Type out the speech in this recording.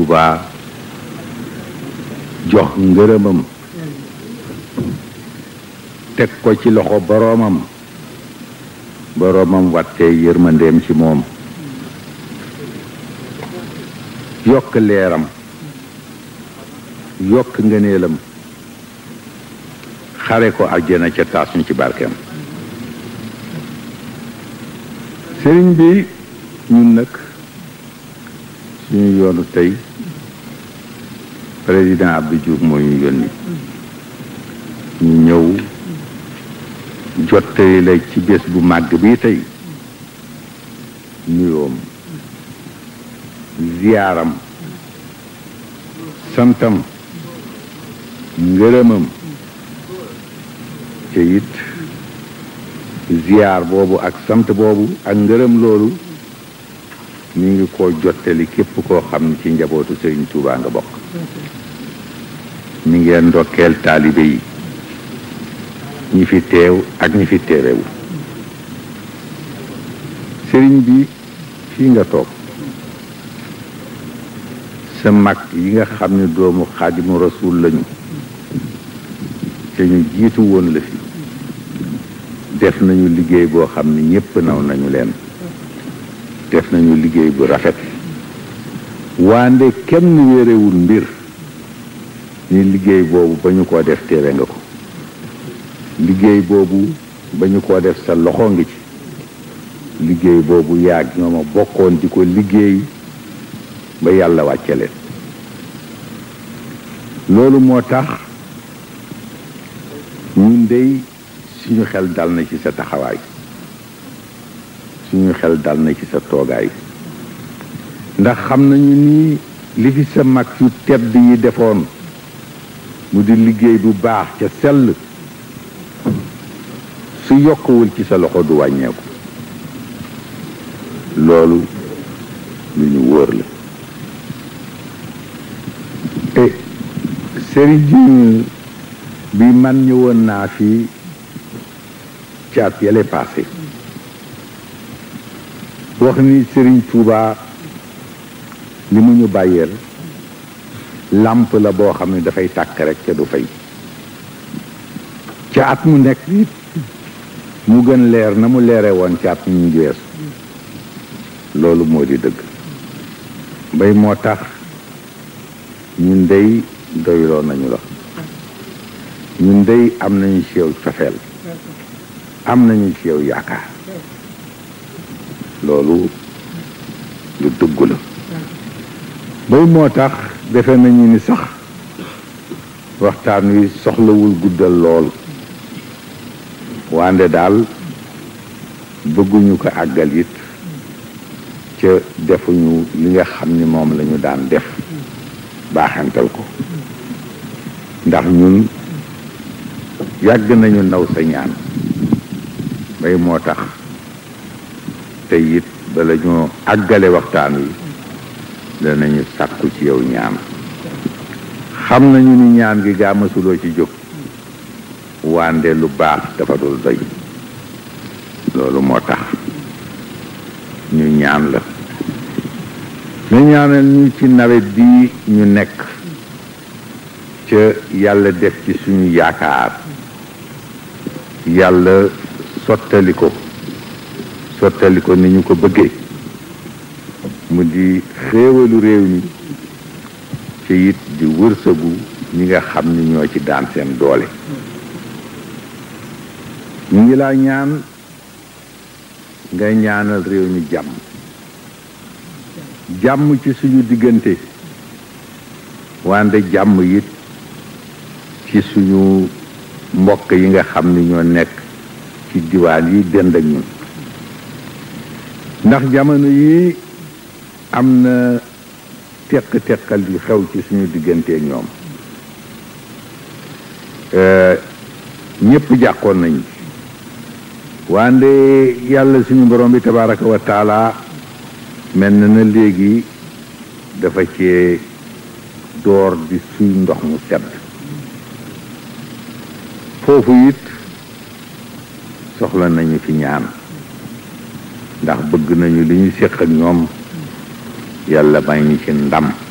Tuubaa jox ngërëmam teg ko ci loxo boroomam boroomam wattee yërmandeem ci moom yokk leeram yokk ngëneelam xare ko àjjana ca taas ñu ci barkeem sëriñ bi ñun nag suñu yoonu tey président Abdou Diouf moo ñu yónni ñu ñëw jottali la ci bés bu màgg bii tey nuyoom ziyaaram santam ngërëmam te it ziyaar boobu ak sant boobu ak ngërëm loolu mi ngi ko jottali képp koo xam ne ci njabootu Sëriñ Tuubaa nga bokk mi ngeen ndokkeel taalibe yi ñi fi teew ak ñi fi teewewu sëriñ bi fii nga toog sa mag yi nga xam ne doomu xaadimu rasuul lañu te ñu jiitu woon la fi def nañu liggéey boo xam ne ñépp naw nañu leen def nañu liggéey bu rafet waande kenn wéerewul mbir ni liggéey boobu ba ñu ko def teewe nga ko liggéey boobu ba ñu ko def sa loxo ngi ci liggéey boobu yaag ñoo ma bokkoon di ko liggéey ba yàlla wàcce leen loolu moo tax ñun dey suñu xel dal na ci sa taxawaay suñu xel dal na ci sa toogaay ndax xam nañu ni li fi sa mag yu tedd yi defoon mu di liggéey bu baax ca sell su yokkuwul ci sa loxo du wàññeeku loolu lu ñu wóor la e sëriñ bi man ñëwoon naa fi caat yale passé wax ni sëriñ Tuuba li mu ñu bàyyeel làmp la boo xam ne dafay tàkk rek ca du fay ca at mu nekk it mu gën leer na mu leere woon ca at mu ñu weesu loolu moo di dëgg bay moo tax ñun dey doyloo nañu la ñun dey am nañu ci yow cofeel am nañu ci yow yaakaar loolu lu dëgg la bay moo tax defe nañu ni sax waxtaan wi soxlawul guddal lool wande daal bëgguñu ko àggal it ca defuñu li nga xam ni moom lañu daan def baaxantal ko ndax ñun yàgg nañu naw sa ñaan bay moo tax te it bala ñoo àggale waxtaan wi danañu sàkku ci yow ñaan xam nañu ni ñaan gi gaa mësuloo ci jóg wande lu baax dafa dul doy loolu moo tax ñu ñaan la nga ñaanal ñu ci nawet bi ñu nekk ca yàlla def ci suñu yaakaar yàlla sottali ko sottali ko ni ñu ko bëggee mu di xéewalu réew mi ci it di wërsëgu ñi nga xam ni ñoo ci daan seen doole ñu ngi laa ñaan ngay ñaanal réew mi jàmm jàmm ci suñu diggante wante jàmm it ci suñu mbokk yi nga xam ni ñoo nekk ci diwaan yi dend ak ñun ndax jamono yi am na teq-teqal yu xew ci suñu diggante ak ñoom ñépp jàqoon nañ wande yàlla suñu borom bi tabaraka wa taala mel na na léegi dafa cee door di suy ndox mu sedd foofu it soxla nañu fi ñaan ndax bëgg nañu li ñu séq ak ñoom yàlla may ñu ci ndam